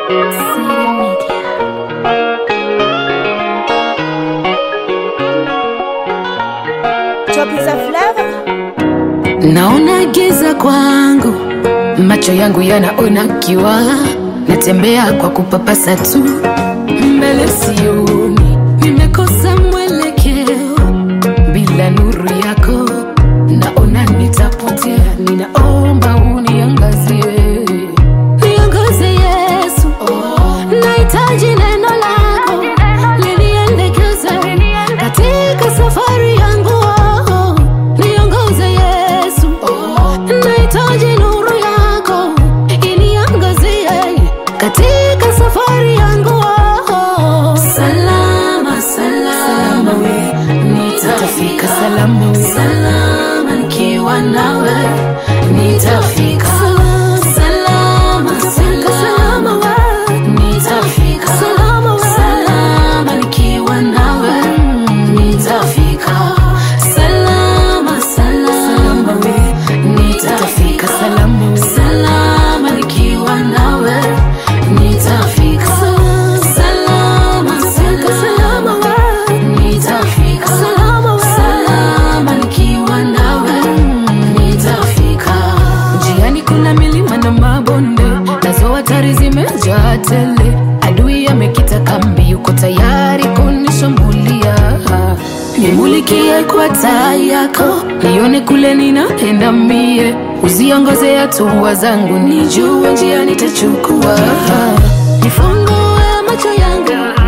Naona giza kwangu, macho yangu yanaona kiwa, natembea kwa kupapasa tu, mbele sioni, nimekosa mwelekeo, bila nuru yako naona nitapotea, ninaomba uniangazie, niangaze Yesu, nahitaji neno lako liniendekeze katika safari yangu, niongoze Yesu, nahitaji nuru yako iniangazie katika safari yangu, salama salama we nitafika salama we salama nikiwa nawe nitafika salama salama we nitafika salama we salama nikiwa nawe nitafika salama salama we nitafika salama we salama nikiwa nawe nitafika salama salama we nitafika salama we salama nikiwa nawe nitafika njiani kuna milima na mabonde nazo hatari zimejaa tele adui amekita kambi yuko tayari kunishambulia nimulikie kwa taa yako nione kule ninaenda mie uziongoze hatua zangu nijue njia nitachukua nifungue macho yangu